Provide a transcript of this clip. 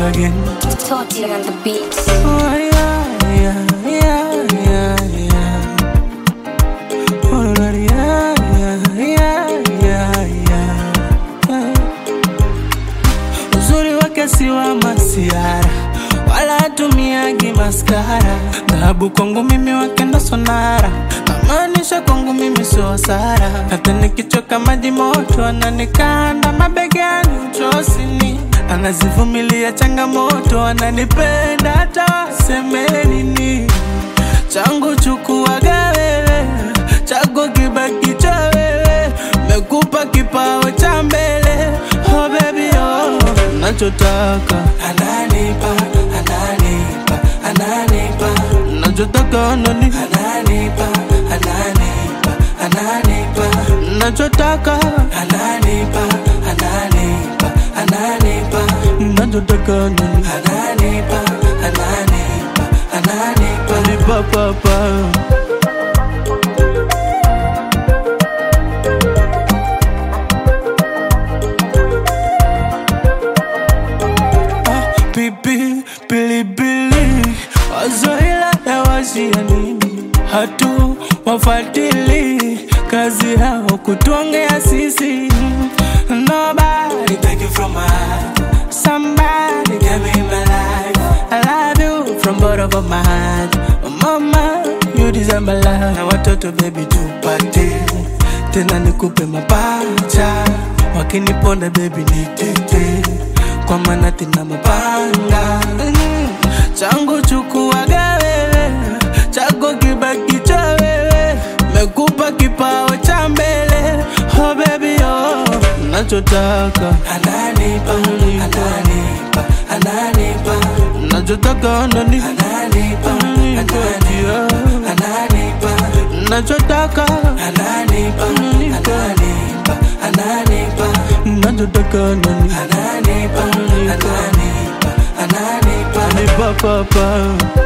again. Toti on the beat. Oh, yeah, yeah, yeah, yeah, yeah. Oh, Lord, yeah, yeah, yeah, yeah, yeah. Uzuri wake si wa masiara wala hatumiagi maskara. Dhahabu kwangu mimi wake ndo sonara, namaanisha kwangu mimi sio hasara. Hata nikichoka maji moto ananikanda mabegani uchosini, anazivumilia changamoto, ananipenda hata waseme nini. Changu chukuaga wewe, chako kibaki cha wewe, mekupa kipawa cha mbele. Oh baby oh, nachotaka ananipa, ananipa, ananipa, nachotaka anani, ananipa, ananipa, ananipa, nachotaka ananipa, ananipa, ananipa, nachotaka anani, ananipa, ananipa, ananipa, ananipa papa. pipi pilipili wazoila ya washia nini hatu wafatili kazi yao kutuongea sisi nobody take it from my heart somebody give me my life I love you from bottom of my heart mama you deserve my love na watoto baby tupate tena nikupe mapacha wakiniponda baby nitete kwa maana tina mapanga Mm, changu chukuaga wewe chako kibaki cha wewe mekupa kipawa cha mbele oh baby oh nachotaka ananipa ananipa ananipa nachotaka anani ananipa ananipa ananipa nachotaka ananipa ananipa ananipa nachotaka anani ananipa ananipa ananipa ananipa papa